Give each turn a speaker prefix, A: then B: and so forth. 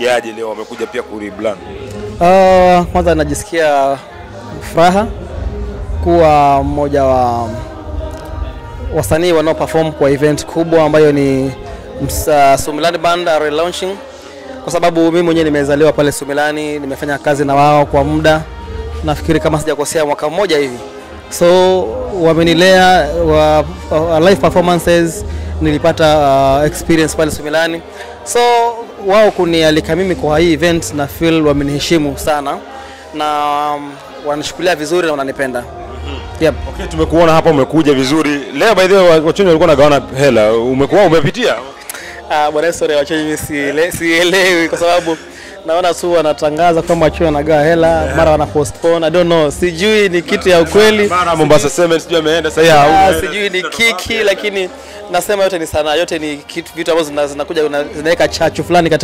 A: yaje leo wamekuja pia kurebrand?
B: Uh, kwanza najisikia furaha kuwa mmoja wa wasanii wanao perform kwa event kubwa ambayo ni msa- Sumilani Band are launching, kwa sababu mimi mwenyewe nimezaliwa pale Sumilani, nimefanya kazi na wao kwa muda, nafikiri kama sijakosea mwaka mmoja hivi, so wamenilea wa, wa live performances nilipata uh, experience pale Sumilani, so wao kunialika mimi kwa hii event na feel wameniheshimu sana na um, wananishukulia vizuri na wananipenda. Yep.
A: Okay, tumekuona hapa umekuja vizuri. Leo by the way wachoni walikuwa nagawana hela. Umekuwa umepitia?
B: Ah, bwana sorry wachaji mimi siele- sielewi kwa sababu naona tu wanatangaza kwamba wachawi wanagawa hela mara wana postpone. I don't know. Sijui ni kitu ya ukweli.
A: Mara Mombasa Cement sijui ameenda sasa hivi
B: Ah,
A: hauna.
B: sijui ni kiki lakini nasema yote ni sanaa, yote ni kitu vitu ambazo zina- zinakuja zina- zinaweka chachu fulani katika